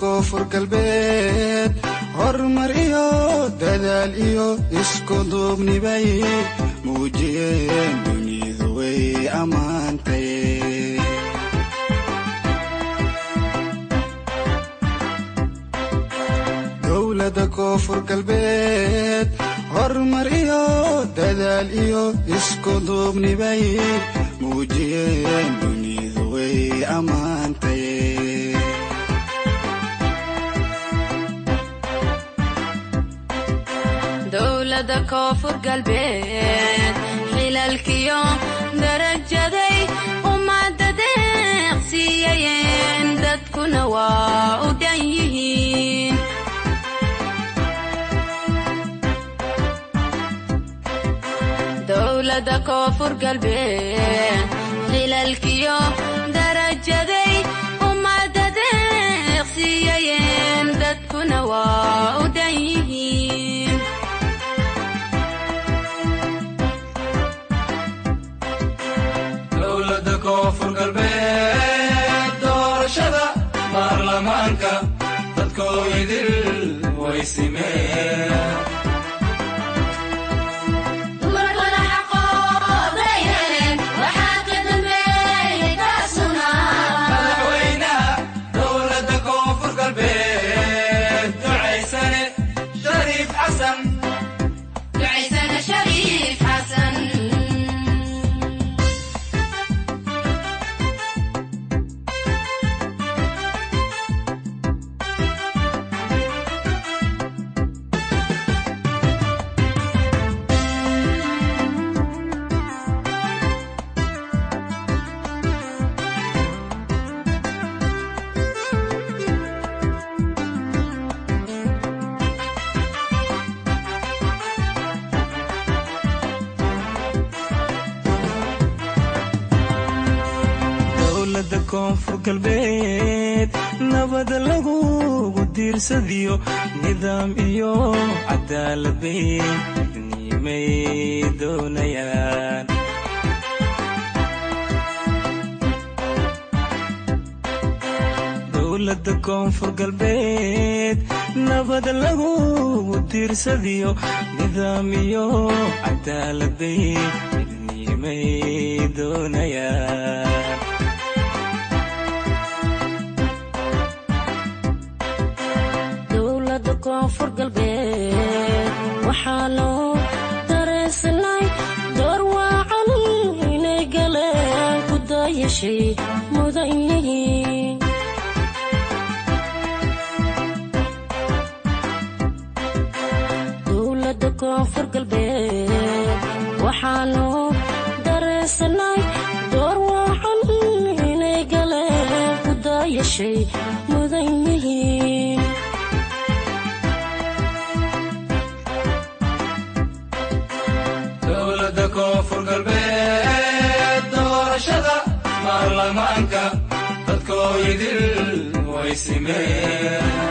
koonfur galbeed horumar iyo dadaal iyo isku duubnibay muujiyeen dunidu way ammaantay dowladda koonfur galbeed horumar iyo dadaal iyo isku duubnibay muujiyeen dunidu way ammaantay dowladda koonfur galbeed xilalkiyo darajaday ummadda deeqsiiyayeen dadkuna waa u dhan yihiin dowladda koonfur galbeed xilalkiyo darajaday ummadda deeqsiiyayeen dadkuna waa u dhan yihiin dowladda koonfur galbeed doorashada baarlamaanka dadkoo idil way simeen madaxweynaha dowladda koonfur galbeed ducaysane shariif xasan ducaysana shariif xasan dowladda koonfur galbeed nabad lagugu diirsadiyo nidaam iyo cadaalad bay nimay doonayaan dowladda koonfur galbeed nabad lagugu diirsadiyo nidaam iyo cadaalad bay nimay doonayaan dowladda koonfur galbeed waxaa loo dareensanay door waacan inay galeen ku daayashay mudan yihiin dowladda koonfur galbeed waxaa loo dareensanay door waacan inay galeen ku daayashay mudan yihiin dowladda koonfur galbeed doorashada baarlamaanka dadkoo idil way simeen